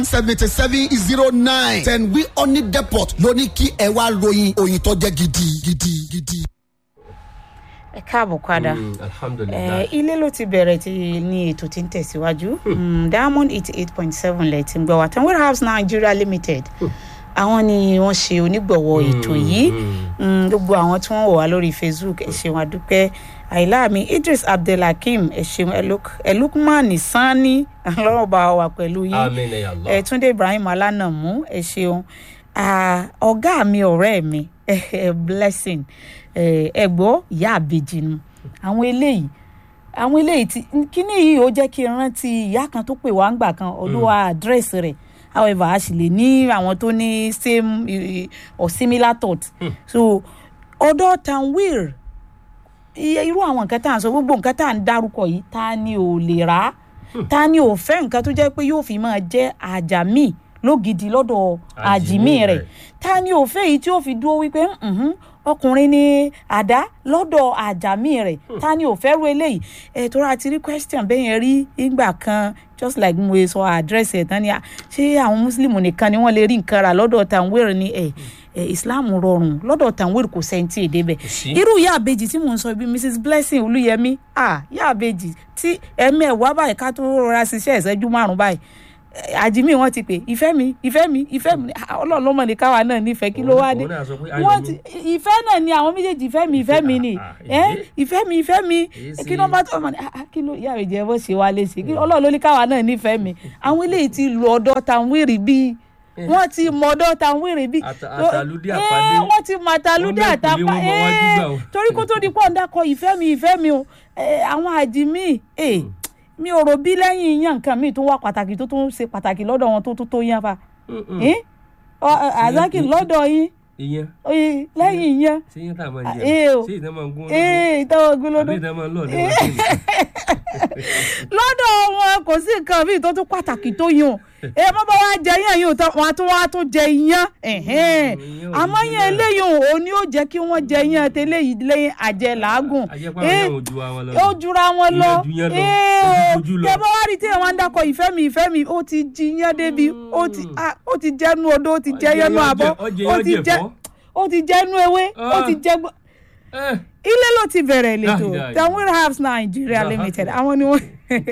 seventy seven zero nine ten wi oni depot ló ní kí ẹ wá ròyìn òyìn tó jẹ́ gidi gidi gidi. ẹ káàbọ̀ padà Mm, alhamdulilayi. Eh, ilé ló ti bẹ̀rẹ̀ tí ní ètò tí ń tẹ̀síwájú Mm, diamond eighty eight point seven lẹ̀ ti ń gbọ́ wa tanwir house nigeria limited àwọn ni wọ́n ṣe onígbọ̀wọ́ ètò yìí Mm, gbogbo àwọn tí wọ́n wò wá lórí facebook ẹ ṣeun àdúpẹ́ àìláàmì idris abdulhakeem ẹ ṣeun Eluk- elukman sani ọlọ́run bá wà pẹ̀lú yín amina ya allah. ẹ túndé ibrahim alánàmú ẹ ṣeun Ah, ọgá mi ọ̀rẹ́ mi eh, blessing eh, ẹ gbọ́ ìyá àbèjì nu àwọn eléyìí àwọn eléyìí tí kíní yìí ó jẹ́ kí n rántí ìyá kan tó pè wá ńgbà kan olúwa àdírẹ́sì rẹ̀ however a sì lè ní àwọn tó ní same eh, or similar thought so ọ̀dọ̀ tanwir iye irú àwọn nǹkan tá à ń sọ gbogbo nǹkan tá à ń dárúkọ yìí ta ni ò lè rà á ta ni ò fẹ́ nǹkan tó jẹ́ pé yóò fi máa jẹ́ àjàmí lógidi lọ́dọ̀ àjìmí Àjìmí rẹ̀ rẹ̀. ta ni ò fẹ́ èyí tí ó fi dúró wípé "Mhm, ọkùnrin ni àdá lọ́dọ̀ àjàmí rẹ̀ ta ni ò fẹ́ ru eléyìí ẹ̀ tó ra ti rí question bẹ́ẹ̀ yẹn rí ìgbà kan just like mo sọ àdírẹ́sì ẹ̀ tán ni "Ah, ṣé àwọn mùsùlùmí nìkan ni wọ́n lè rí nǹkan rà lọ́dọ̀ tàǹwéèrè ni ẹ̀ ẹ̀ islam rọrùn lọ́dọ̀ tàǹwéèrè kò sẹ́ńtì èdè bẹ̀ sí. irú ìyá àbejì tí mò ń sọ ibi mrs blessing olúyẹmí ah ìyá àbejì tí ẹ̀mí ẹ̀wá báyìí ká tó rọra ṣiṣẹ́ ìṣẹ́jú márùn-ún báyìí Eh, àjìmí wọn ti pè ìfẹ́ mi ìfẹ́ mi ìfẹ́ mi Ah, ọlọ́run ló mọ̀ ní káwa náà nífẹ̀ẹ́ kí ló wá dé Òun náà sọ pé ayọ̀ wọ́n mi. ti ìfẹ́ náà ni àwọn méjèèjì ìfẹ́ mi ìfẹ́ mi ni Ah, ah, Eh, èyí. ìfẹ́ mi ìfẹ́ mi Èyí kí sì- ló bá tó ọmọ ní ah, ah, kí ló ìyá rẹ̀ jẹ́ bó ṣe wá léṣe kí ọlọ́run ló ní káwa náà nífẹ̀ẹ́ mi àwọn eléyìí ti lu ọ̀dọ̀ tàwírì bíi wọ́n ti mọ ọ̀dọ̀ tàwírì bíi Ata- tó- àtàlùdí Eh, àpàdé. wọ́n ti mọ àtàlùdí Wọ́n àtàpá mẹ́kùnlé wọn mọ wájú Eh, gbà o. torí kó tó di pọ̀ ń dákọ̀ ìfẹ́ mi ìfẹ́ mi o Eh, àwọn àjìmí eh, mi ò rò bí lẹ́yìn yan nǹkan míì tó wà pàtàkì tó tún ṣe pàtàkì lọ́dọ̀ wọn tó tó tó yan fa Mm, mm. Eh? Ọ- ọ- àzákì lọ́dọ̀ yín ìyẹn eh, lẹ́yìn yan ṣé yẹn tá a máa Ah, jẹ eh, o. ṣé ìtàn máa ń gún ee ìtawọ̀ gbólódó àbí ìtàn máa ń lọ ní wọn sí lọ́dọ̀ wọn kò sí nǹkan míì tó tún pàtàkì tó yàn ẹ mọ́ bá wá jẹ yàn yìí wọn á tún wá tún jẹ iyán ẹ̀hẹ́n. iyán ò àmọ́ ní yẹn jẹ eléyìí ò ní ó jẹ́ kí wọ́n jẹ iyán tẹ́lẹ̀ yìí lẹ́yìn àjẹ làágùn àjẹpá Eh, àwọn ojú wa wọn lọ. ó jura wọn lọ Ìyẹn ju yẹn lọ, ee ojú lọ. tẹ bá wá rí tí wọn dákọ ìfẹ́ mi ìfẹ́ mi ó ti jí iyán débi ó ti ah, ó ti jẹnu odó ó ti jẹ Ó jẹ yẹnu iyán àbọ̀ jẹ- ó jẹ ó iyán ti jẹ jẹ ẹ̀fọ́. ó ti jẹnu ewé ó Ah. ti jẹ gbọ́ Eh, ilé ló ti bẹ̀rẹ̀ lẹ́tọ̀ yeah, yeah. tanwir herbs nigeria Yeah, limited yeah. àwọn ni wọ́n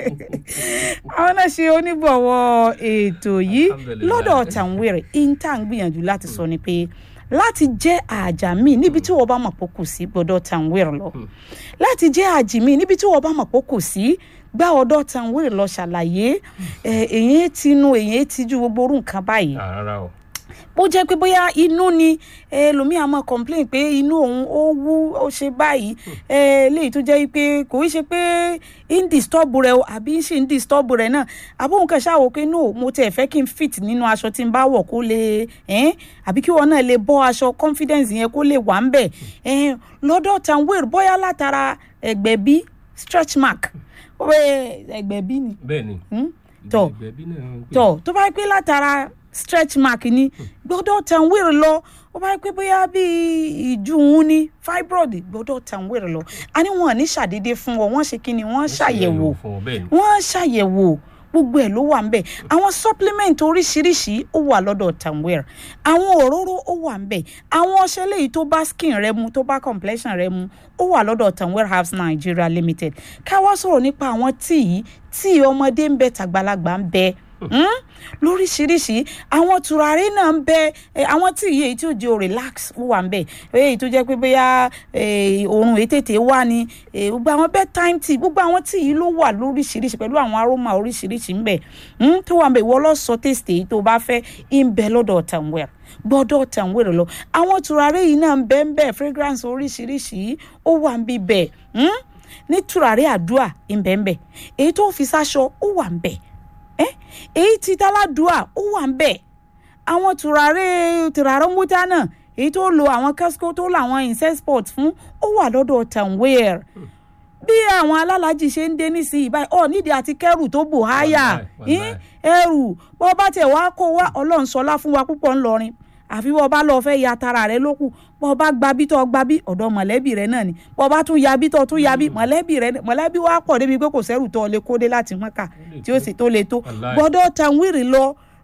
àwọn náà ṣe onígbọ̀wọ́ ètò yìí Alhamdulillah. lọ́dọ̀ tanwir inta ń gbìyànjú láti sọ ni pé láti jẹ́ àjàmí níbi tí wọ́n bá mọ̀ pé kò sí gbọ́dọ̀ tanwir lọ láti jẹ́ àjìmí níbi tí wọ́n bá mọ̀ pé kò sí gbá ọ̀dọ̀ tanwir lọ ṣàlàyé ẹ̀, èyí tinú èyí tijú gbogbo orú nǹkan báyìí ah, rárá o bó jẹ́ pé bóyá inú ni ẹlòmíì á máa complain pé inú òun ó wú ó ṣe báyìí ẹ léyìí tó jẹ́ pé kò í ṣe pé ń disturb rẹ o àbí ń ṣe ń disturb rẹ náà àbóhùn kan ṣáà wò pé no mo tiẹ̀ fẹ́ kí n fit nínú aṣọ tí n bá wọ̀ kó lè ẹ́n àbí kí wọn náà lè bọ́ aṣọ confidence yẹn kó lè wà ń bẹ̀ ẹ́n lọ́dọ̀ tanwir bóyá látara ẹ̀gbẹ̀bí stretch mark ó bẹ ẹ̀gbẹ̀bí ni bẹ́ẹ̀ ni Hmm? tọ̀ ìgbẹ̀bí náà ń pè. tọ tó bá pé látara stretch mark ni gbọ́dọ̀ tanwir lọ ó bá pé bóyá bíi ìjú òun ni fibroid gbọ́dọ̀ tanwir lọ a ní wọn ní ṣàdédé fún ọ wọ́n ṣe kí ni wọ́n ṣàyẹ̀wò fún ọ bẹ́ẹ̀ ni. wọ́n ṣàyẹ̀wò gbogbo ẹ̀ ló wà ń bẹ̀ àwọn supplement oríṣiríṣi ó wà lọ́dọ̀ tanwir àwọn òróró ó wà ń bẹ̀ àwọn ọṣẹ léyìí tó bá skin rẹ mu tó bá complexion rẹ mu ó wà lọ́dọ̀ tanwir herbs nigeria limited ká wá sọ̀rọ̀ nípa àwọn tíì yìí tíì ọmọdé ń bẹ tàgbàlagbà ń bẹ Hmm? lóríṣiríṣi àwọn tùràrí náà ń bẹ ẹ, àwọn tí iye tí ó jẹ́ o relax ó wà ń bẹ èyí tó jẹ́ pé bóyá ẹ, oorun èyí tètè wà ní ẹ, gbogbo àwọn bedtime tea gbogbo àwọn tí yìí ló wà lóríṣiríṣi pẹ̀lú àwọn aroma oríṣiríṣi ń bẹ Hmm? tó wà ń bẹ ìwọ lọ sọ taste èyí tó bá fẹ́ ń bẹ lọ́dọ̀ tanwell gbọ́dọ̀ tanwell lọ àwọn tùràrí yìí náà ń bẹ ń bẹ fragrance oríṣiríṣi ó wà ń bí bẹ Hmm? ní tùràrí àdúà ń bẹ ń bẹ èyí tó fi sáṣọ ó wà ń bẹ Eh, èyí tí táládùá ó wà ń bẹ̀ àwọn tùràrí tùràrí mútá náà èyí tó lo àwọn kẹ́síkó tó làwọn incesport fún ó wà lọ́dọ̀ tanweer bí àwọn alálàájì ṣe ń dé nísìnyí báyìí ọ nídìí àti kẹrù tó bò háyà Wàláì, eh, ẹrù bọ́ bá tẹ̀ wá kó wá ọlọ́run sọlá fún wa púpọ̀ ńlọrin àfi bọ́ bá lọ fẹ́ ya tara rẹ lókù bọ́ bá gba bí tọ́ gba bí ọ̀dọ̀ mọ̀lẹ́bí rẹ náà ni bọ́ bá tún ya bí tọ́ tún ya bí mọ̀lẹ́bí rẹ mọ̀lẹ́bí wa pọ̀ débi pé kò sẹ́rù tọ́ lè kó dé láti mọ́kà tí ó sì tó lè tó Wàláì. gbọ́dọ̀ tanwiri lọ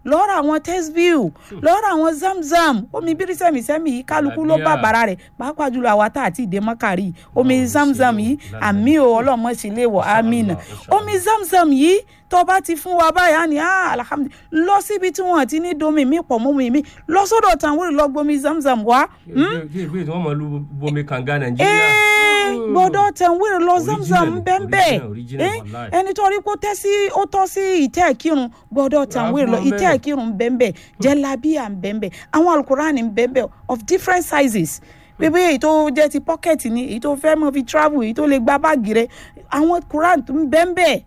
lọ́ọ́ ra àwọn tesview lọ́ọ́ ra àwọn zamzam omi bírísẹ̀mísẹ́mì yìí kálukú ló bá Àbíà. bàrà rẹ̀ pàápàá jùlọ àwa tá àti ìdè mọ́kàrí omi Ọlọ́run zamzam ṣe yìí wò àmì o ọlọ́mọ sì lè wọ̀ Inshallah, amina inshallah. omi zamzam yìí tó bá ti fún wa báyà ni ah alhamdulilayi lọ síbi tí wọn ti ní domi mi pọ̀ mọ́ mi mi lọ sọ́dọ̀ tàwọn lọ gbomi zamzam wá. kí ìwé tí wọ́n mọ̀ lu bomi kànga nàìjíríà. Ee, gbọ́dọ̀ tẹ̀wé lọ zamzam Original, bẹ́ẹ̀ original, original, bẹ́ẹ̀ wallahi. ẹni tó rí kó tẹ́ sí ó tọ́ sí ìtẹ́ ìkírun gbọ́dọ̀ tẹ̀wé lọ fún wọn ìtẹ́ bẹ́ẹ̀. ìkírun bẹ́ẹ̀ jẹ́lábíà bẹ́ẹ̀ àwọn alukurani bẹ́ẹ̀ of different sizes pépé èyí tó jẹ́ ti pocket ni èyí tó fẹ́ mọ́ fi travel èyí tó lè gbá báàgì rẹ àwọn quran tó ń bẹ́ẹ̀ bẹ́ẹ̀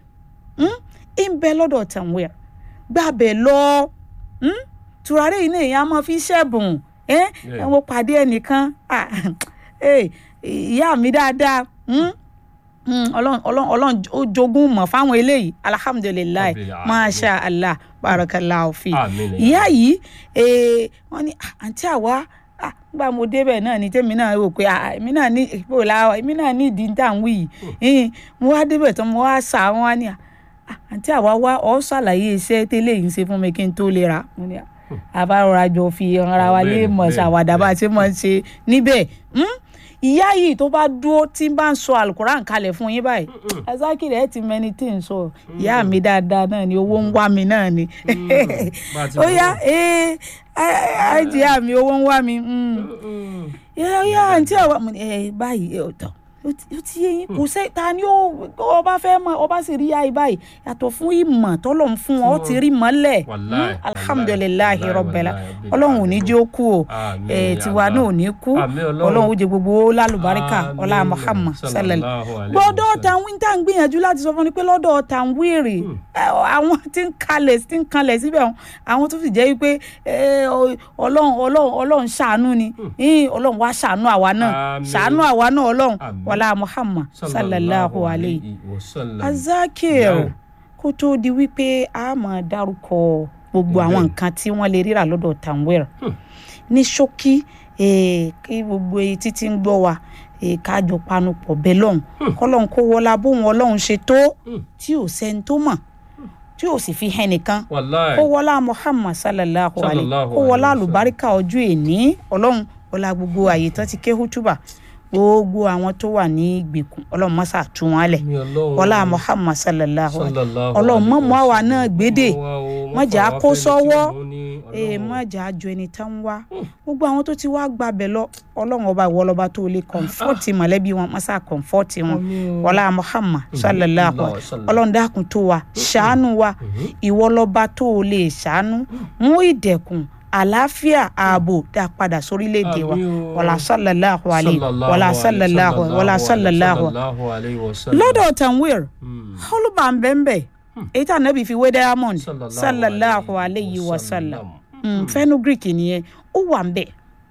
ń bẹ lọ́dọ̀ tẹ̀wé gbàbẹ̀ lọ hmm? tùràrí yìí náà èèyàn á máa fi ṣẹ̀bùn ẹ́ Yeah. ẹ wo pàdé ẹnìkan ah, eh, ìyá mi dáadáa hmm? Hmm, ọlọ́run ọlọ́run ọlọ́run ó jogún mọ̀ fáwọn eléyìí alhamdulilayi Rabbil alamin. masha allah barakallahu fi Àmín. ìyá yìí eh, wọ́n ní ah, àǹtí àwa ah, nígbà mo débẹ̀ náà ni tèmi náà rò pé ah, èmi náà ní ìpò làwọn èmi náà ní ìdí tá à ń wí yìí mo wá débẹ̀ tán mo wá sà wọ́n wá ní ah, ah, àǹtí àwa wá ọ́ ṣàlàyé iṣẹ́ tẹ́lẹ̀ yìí ń ṣe fún mi kí n tó lè ra mo ní ah, àbárọ̀ra jọ fi ara wa lé Bẹ́ẹ̀ni, mọ̀ bẹ́ẹ̀ni, ṣàwàdà bá a ṣe mọ̀ ṣe níbẹ̀ hmm? ìyá yìí tó bá dúró tí ń bá ń sọ alukoran kalẹ̀ fún yín báyìí azakiri ẹ ti mẹni tí ń sọ ìyá mi dáadáa náà ni owó ń wá mi náà ni bá a ti ó mọ̀. yá ee àìjì ìyá mi owó ń wá mi yá yá àǹtí àwa mo ní, ẹ báyìí ẹ ọ̀tọ̀ ó ti- ó ti yé yín kò sẹ́ ta ni ó ọba fẹ́ mọ ọba sì rí ayé báyìí yàtọ̀ fún ìmọ̀ tọ́lọ̀ ń fún ọ ó ti rí mọ́lẹ̀ Wallahi, Hmm, alhamdulilayi wallahi, rọbẹ̀lá wallahi, ọlọ́run ò ní jẹ́ ó kú o Àmín, ẹ̀ ya tiwa Allah. náà ò ní kú Àmín, Ọlọ́run. ọlọ́run ó jẹ gbogbo ó lálùbáríkà Àmín, ọlá muhammad sallallahu sallallahu alaihi gbọ́dọ̀ wasallam. tàwọn tá à ń gbìyànjú láti sọ fún ni pé lọ́dọ̀ tàwírì àwọn tí ń kalẹ̀ tí ń kalẹ̀ síbẹ̀ wọn àwọn tó sì jẹ́ wípé ẹ, ọ- ọlọ́run ọlọ́run ọlọ́run ṣàánú ni Ìn, ọlọ́run wá ṣàánú àwa náà Àmín. ṣàánú àwa náà ọlọ́run Àmín. wọlá muhammad sallallahu alayhi wasallam. azakir Naam. kó tó di wípé a máa dárúkọ gbogbo àwọn Bẹ́ẹ̀. nǹkan tí wọ́n lè ríra lọ́dọ̀ tanwir ní ṣókí eh, kí gbogbo etí tí ń gbọ́ wa eh, kájọ panupọ̀ bẹ́ẹ̀ lọ́hùn kọ́lọ́hún kó wọlá bóun ọlọ́run ṣe tó Hmm. tí ò sẹ́ni tó mọ̀ tí ò sì fi hẹ́ nìkan Wallahi. kó wọlá muhammad sallallahu alayhi Sallallahu kó wọlá alayhi wa àlùbáríkà ọjọ́ èní ọlọ́run wọlá gbogbo àyè tán ti ké hútùbà gbogbo àwọn tó wà ní ìgbèkùn ọlọ́run mọ́sà tú wọn lẹ̀ Mi Ọlọ́run. wọlá muhammad sallallahu alayhi Sallallahu ọlọ́run alaihi mọ́ mọ́ àwa wasallam. náà gbédè Mọ́ wa o, má mọ́ jà á fà wá kó fẹ́ni tí sọ́wọ́ mo ní, ee Ọlọ́run. má jà á ju ẹni tán ń wá gbogbo àwọn tó ti wá gbàbẹ̀ lọ ọlọ́run ọba ìwọ lọ́ba tó lè kọ̀ǹfọ́ọ̀tì mọ̀lẹ́bí wọn mọ́sá kọ̀ǹfọ́ọ̀tì wọn Àmín o. wọlá muhammad sallallahu Allah alaihi sallam. ọlọ́run dákun tó wa ṣàánú wa ìwọ lọ́ba tó lè ṣàánú mú ìdẹ̀kùn àlàáfíà ààbò dá padà sórílẹ̀-èdè wa Àmín o. wọlá sallallahu alaihi Sallallahu wọlá alaihi, sallallahu alaihi wọlá sallallahu alaihi sallallahu alaihi wasallam. lọ́dọ̀ tanwir Hmm. olùbà ń bẹ́ẹ̀ bẹ́ẹ̀ èyí tí ànábì fi wé diamond Sallallahu sallallahu alaihi alayhi wa sallam wasallam. Mm, fenugreek nìyẹn ó wà ń bẹ̀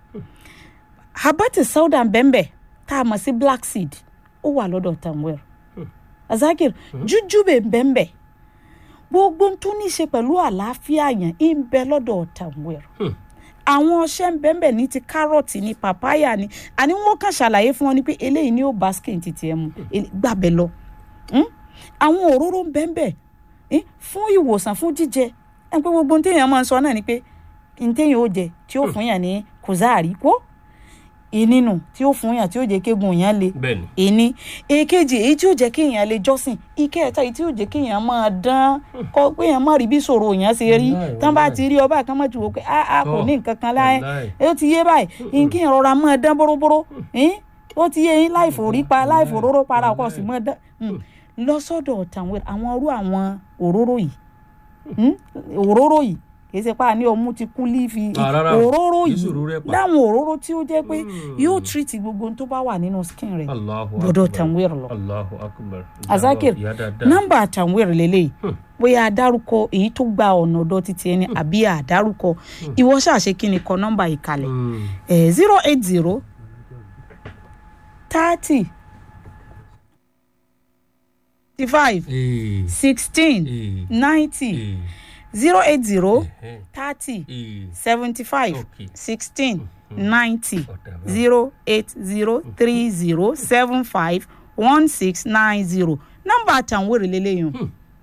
habati sauda bẹ́ẹ̀nbẹ́ tá a mọ̀ sí black seed ó wà lọ́dọ̀ tanwir azakir jújúbẹ bẹ́ẹ̀nbẹ́ gbogbo ohun tó ní í ṣe pẹ̀lú àlàáfíà yẹn ń bẹ lọ́dọ̀ tanwir Hmm. àwọn ọṣẹ ń bẹ́ẹ̀nbẹ́ ní ti kárọ̀tì ní papaya ní àní wọn kàn ṣàlàyé fún wọn ni pé eléyìí ni ó bá skin ti tiẹ̀ mu ele- gbàbẹ lọ Hmm? àwọn òróró ń bẹ́ẹ̀nbẹ́ eh, fún ìwòsàn fún jíjẹ ẹ pé gbogbo ohun téèyàn máa ń sọ náà ni pé ohun téèyàn ó jẹ tí ó fún yàn ní kùzáàrí kó ìnínú tí ó fún yàn tí ó jẹ kégun yàn le Bẹ́ẹ̀ni. ìní èkejì èyí tí ó jẹ kéèyàn lè jọ́sìn ìkẹta èyí tí ó jẹ kéèyàn máa dán kọ pé èèyàn má rí bí sòrò yẹn ṣe rí Wàláì, tán bá wàláì. ti rí ọba kan mọ̀ jù wọ́n pé a a kò Tọ́, ní nǹkan kan láyé wàláì. ó ti yé báyìí kéèyàn rọra máa dán bóróbóró eh, ó ti yé yín láì fòrí pa láì fòróró para ọkọ̀ sì máa dán Mm. lọ sọ́dọ̀ tàwọn àwọn irú àwọn òróró yìí Mm, òróró yìí kì í ṣe pa ní ọmú ti kú lífi Ah, rárá. òróró Kì í yìí ṣòro rẹ̀ pa. láwọn òróró tí ó jẹ́ pé Mm. yóò tírìtì gbogbo ohun tó bá wà nínú skin rẹ̀ Allahu gbọ́dọ̀ akbar. tanwir lọ. Allahu akbar. azakir Ìyá dáadáa. nọ́mbà tanwir lélẹ́yìí Hmm. bóyá adárúkọ èyí tó gba ọ̀nà ọ̀dọ̀ títí ẹni àbí àdárúkọ ìwọ ṣàṣe kí ni kọ nọ́mbà yìí kalẹ̀ Hmm. zero eight zero thirty five Eh. sixteen Eh. ninety Eh. zero eight zero Eh. thirty Eh. seventy five Okay. sixteen ninety Ọ̀dà bá. zero eight zero three zero seven five one six nine zero nọ́mbà àtàwọn èrè lélẹ́yìn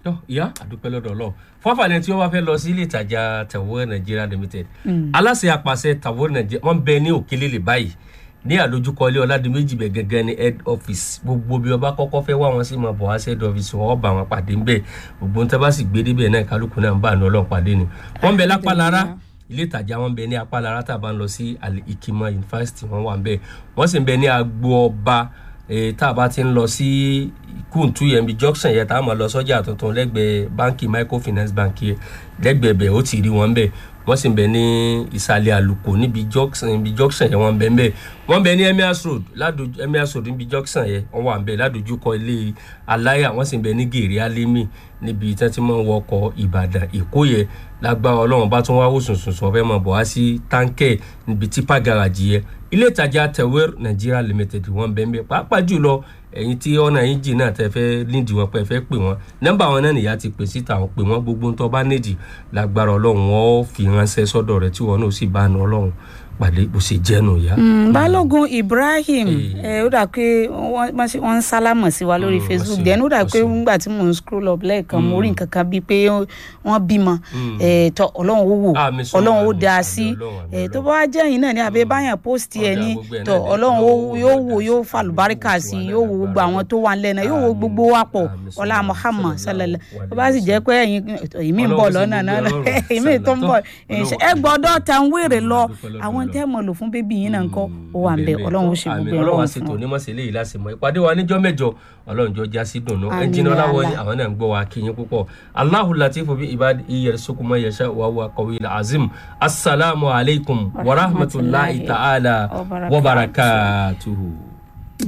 tọ́ ìyá àdúpẹ́ lọ́dọ̀ ọlọ́run fọ́fàlẹ́ tí wọ́n bá fẹ́ lọ sí ilé ìtajà tàwọ́ nàìjíríà limited aláṣẹ àpàṣẹ tàwọ́ nàìjíríà wọ́n bẹ ní òkèlélè báyìí ní àlójúkọlé ọ̀làdìmẹ́jì bẹ̀ gẹ́gẹ́ ní head office gbogbo bí ọba kọ́kọ́ fẹ́ wá wọn sí máa bọ̀ wá sí head office wọn bá wọn pàdé ńbẹ̀ gbogbo ń tábà sì gbé débẹ̀ náà kálukú náà ń bá àná ọlọ́run pàdé ni wọ́n bẹ lápá lára ilé ìtajà wọn bẹ ní apá lára tá a bá ń lọ sí ìkìmọ̀ yunifásitì wọn wà ń bẹ wọ́n sì ń bẹ ní agbo ọba tá a bá ti ń lọ sí kùntù yẹn bí junction yẹn tá a máa lọ sọ́jà tuntun lẹ́gbẹ̀ẹ́ báńkì microfinance bank yẹn lẹ́gbẹ̀ẹ́ bẹ̀ ó ti rí wọn bẹ̀ wọ́n sì ń bẹ ní ìsàlẹ̀ àlùkò níbi junction níbi junction yẹn wọ́n bẹ ń bẹ̀ wọ́n bẹ ní emirs road ládùjú emirs road níbi junction yẹn wọ́n wà ń bẹ̀ ládùjúkọ ilé aláyà wọ́n sì ń bẹ ní gèrè alẹ́mì níbi tí wọ́n ti máa ń wọkọ̀ ìbàdàn èkó yẹn lágbára ọlọ́run bá tún wá wò sùnsùnsùn ọ̀fẹ́ máa bọ̀ wá sí táǹkẹ̀ níbi tipa garage yẹn ilé ìtajà tẹ̀wér nigeria limited wọ́n bẹ ń bẹ̀ pàápàá jùlọ ẹ̀yin tí ọ̀nà yín jì náà tẹ́ fẹ́ nídìí wọn pé fẹ́ pè wọ́n nọ́mbà wọn náà nìyá ti pè síta wọn pè wọ́n gbogbo tó bá nídìí lágbára ọlọ́run wọn ó fi ránṣẹ́ sọ́dọ̀ rẹ̀ tí wọn náà sì bá nu ọlọ́run pàdé bó ṣe jẹ́nu ìyá. balógun ibrahim ẹ ó dà pé wọ́n ń sálámọ̀ sí wa lórí facebook then ó dà pé nígbà tí mò ń scroll up lẹ́ẹ̀kan mo rí nǹkan kan bíi pé wọ́n bímọ tọ ọlọ́run ó wò ọlọ́run ó dá a sí tó bá wá jẹ́ yìí náà ní abẹ́ báyàn post ẹ̀ ní tọ ọlọ́run yóò wò yóò falùbáríkà sí yóò wò gbogbo àwọn tó wà lẹ́nà yóò wò gbogbo wa pọ̀ ọlá muhammad sallallahu tó bá sì jẹ́ pé ẹ̀yin ìmí ń bọ̀ lọ́nà náà ìmí tó ń bọ̀ ẹ gbọ́dọ̀ tàn wéèrè lọ àwọn ohun tẹ́ mọ̀ lò fún bébí yín náà ń kọ́ ó wà ń bẹ ọlọ́run ó ṣe gbogbo ẹ̀ ọlọ́run lọ́wọ́ àti fún tòní mọ̀ sí eléyìí láti mọ̀ ìpàdé wa níjọ́ mẹ́jọ ọlọ́run jọ já sí dùnú Àmín ẹnjìnà ọláwọ ni Allah. àwọn náà ń gbọ́ wa kí yín púpọ̀ Allahu latifu bi ibadi iyẹr sukuma yasha wa huwa qawiyul azim assalamu alaikum wa rahmatulahi ta'ala wa barakatuhu.